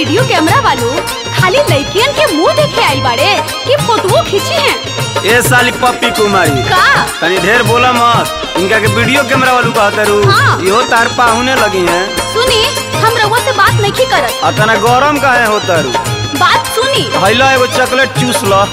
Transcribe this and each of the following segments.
Video camera वालों खाली लड़कियन के मुंह देखे आई बाड़े कि फोटो खींची हैं ए साली पप्पी कुमारी का तनी ढेर बोला मत इनका के वीडियो कैमरा वालू कहता रू हाँ। इहो तार पाहुने लगी हैं सुनी हम रउआ से बात नहीं करत आ तना गरम काहे होता रू बात सुनी हैला एगो चॉकलेट चूस ल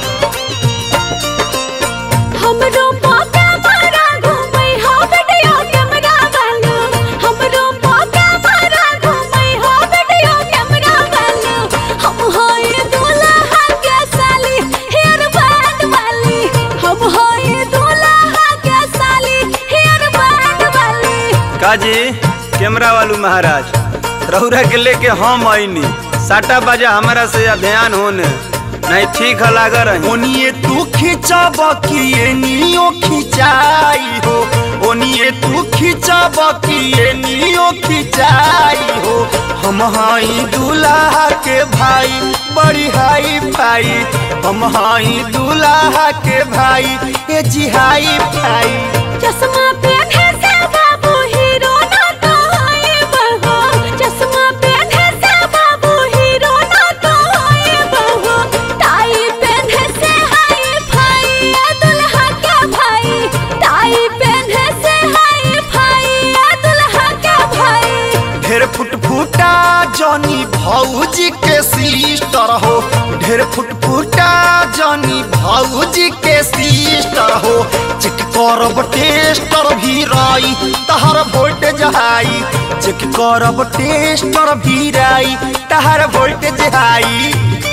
हमरो पाका मारा घूमै हो वीडियो कैमरा वालो हमरो पाका मारा घूमै हो वीडियो कैमरा वालो हम होय दूल्हा के साली हेयर बैंड वाली हम होय दूल्हा के साली हेयर बैंड वाली काजी कैमरा वालू महाराज रौरा के लेके हम आईनी साटा बाजा हमारा से ध्यान होने नहीं ठीक है लागा रही ओनिए तू खिंचब कि एनियो खिंचाई हो ओनिए तू खिंचब कि एनियो खिंचाई हो हम हई दूल्हा के भाई बड़ी हाई भाई हम हई दूल्हा के भाई ए जी हाई भाई चश्मा पहने से बाबू हीरो ना तो होए बहो चश्मा पहने से बाबू हीरो ना तो होए बहो टाई पहने से हाय भाई ए दुल्हा का भाई टाई पहने से हाय भाई ए दुल्हा का भाई ढेर फुटफुटा जनी भौजी के सिस्टर हो ढेर फुटफुटा जनी भौजी के सिस्टर हो चेक करब टेस्टर भी राई तहर वोल्टेज हाई चेक करब टेस्टर भी राई तहर वोल्टेज हाई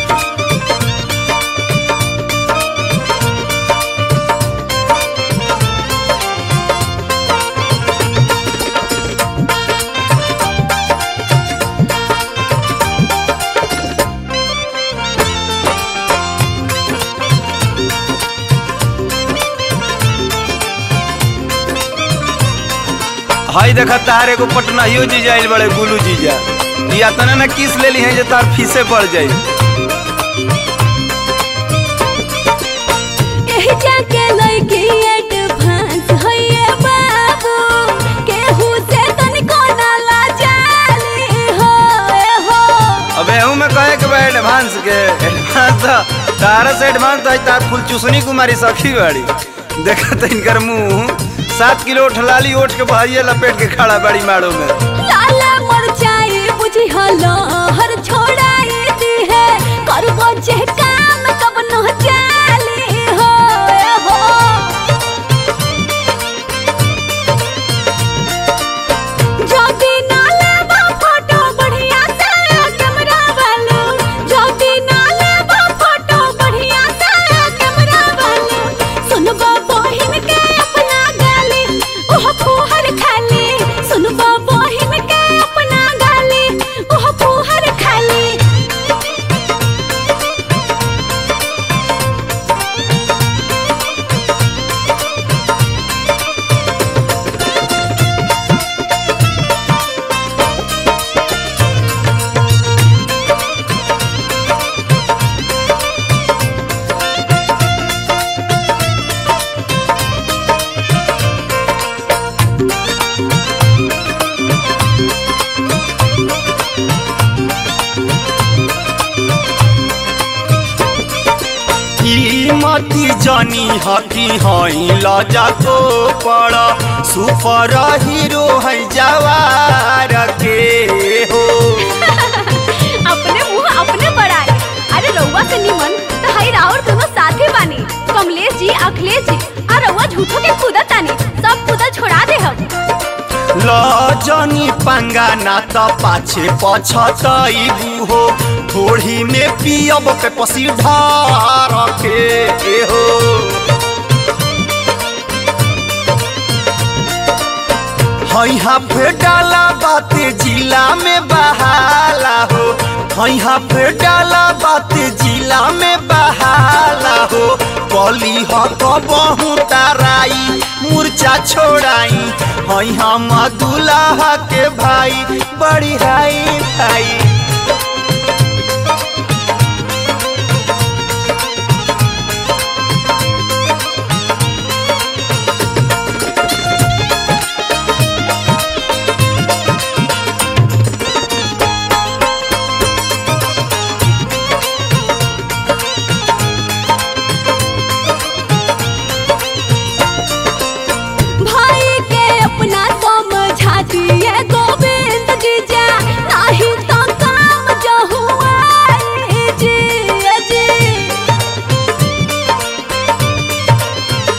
हई देखा तार एगो पटनाहियो जीजा आइल बड़े गुलू जीजा या तना ना किस ले ली हैं जे तार फीसे पड़ जाई एही जाके लइकी एडवांस होइए बाबू केहू से तनिको ना लाजाली हो ए हो अबे हूँ मैं कहे के बा एडवांस के एडवांस तो तारा से एडवांस तो है तार फुल चूसनी कुमारी सखी बाड़ी देखा तो इनकर मुंह सात किलो उठलाली ओठ के बहरिया लपेट के खड़ा बाड़ी माड़ो में लाला मरचाई बुझी हलो हर छोड़ाई दी है करबो जे काम कब न जाली हो ए हो ज्योति नाले बा फोटो बढ़िया से कैमरा वालो ज्योति नाले बा फोटो बढ़िया से कैमरा वालो सुनबो बहिन के अपना गाली ओह फूहर खाली सुनबो बहिन के अपना गाली ओह फूहर खाली ई मती जनी हकी हई लजा को पड़ सुपर हीरो है जवार के हो अपने मुंह अपने बढ़ाए अरे रउआ से निमन तो हई राउर दोनों साथे बानी कमलेश जी अखिलेश जी और रउआ झूठो के कूदत तानी सब कूदल छोड़ा दे हम लजनी पंगा ना त पाछे पछतैबू हो थोड़ी में पियब के पसी ढार के हो हई हाफ डाला बाते जिला में बहाला हो हई हाफ डाला बाते जिला में बहाला हो कली ह कबहू ताराई मूर्छा छोड़ाई हई हम दुल्हा के भाई बड़ी हाई भाई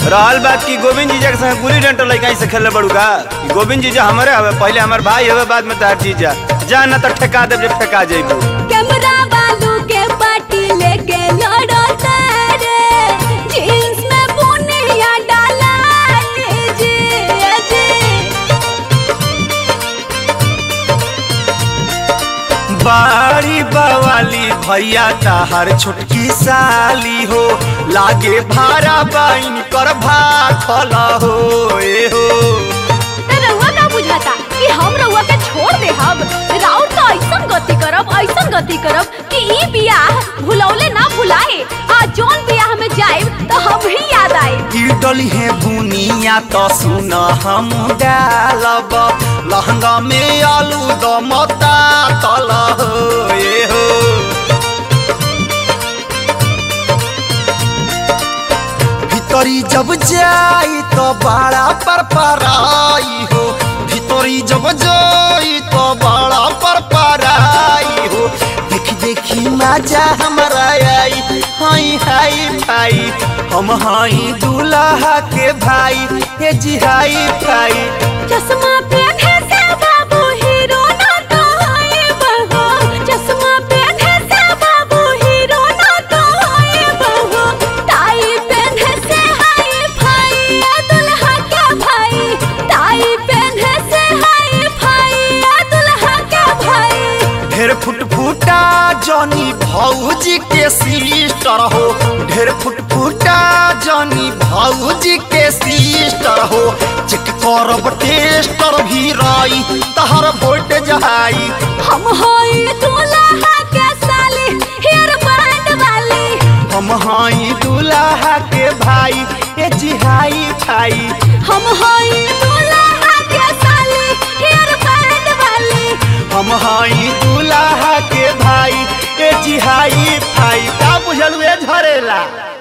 रहल बात की गोविंद जीजा के संग गुली डंटल लइका से खेले बड़ू का ई गोविंद जीजा हमारे हवे पहले हमार भाई हवे बाद में तार जीजा जा ना तो ठेका देब जे फेंका जइबू कैमरा बालू के पार्टी लेके लड़ो तारे जींस में बुनिया डाला लीजिए जी बारी बवाली भैया ताहर छोटकी साली हो लागे भारा बाइन कर भाखल हो ए हो त रउआ का बुझाता कि हम रउआ के छोड़ दे हम राउर तो ऐसन गति करब ऐसन गति करब कि ई बियाह भुलौले ना भुलाए आ जोन बियाह में जाए तो हम ही याद आए गिरडली है बुनिया तो सुन हम डालब लहंगा में आलू दमता तल हो ए हो भीतरी जब जाई तो बड़ा पर पराई हो भीतरी जब जाई तो बड़ा पर पराई हो देखी देखी मजा हमारा आई हाई हाई भाई हम हाई दूल्हा के भाई ये जी हाई भाई चश्मा पहने से बाबू हीरो ना तो होए बहो चश्मा पहने से बाबू हीरो ना तो होए बहो टाई पहने से हाय भाई ये दुल्हा का भाई टाई पहने से हाय भाई ये दुल्हा का भाई ढेर फुट फुटा जनी भौजी के सिस्टर हो ढेर फुट फुटा जनी भौजी के सिस्टर हो चेक करब टेस्टर भी रही तहर वोट जहाई हम होई दुल्हा के साली हेयर बैंड वाली हम हाई दूल्हा के भाई ए जिहाई भाई हम होई दुल्हा के साली हेयर बैंड वाली हम हाई दूल्हा के भाई ए जिहाई भाई का बुझल हुए झरेला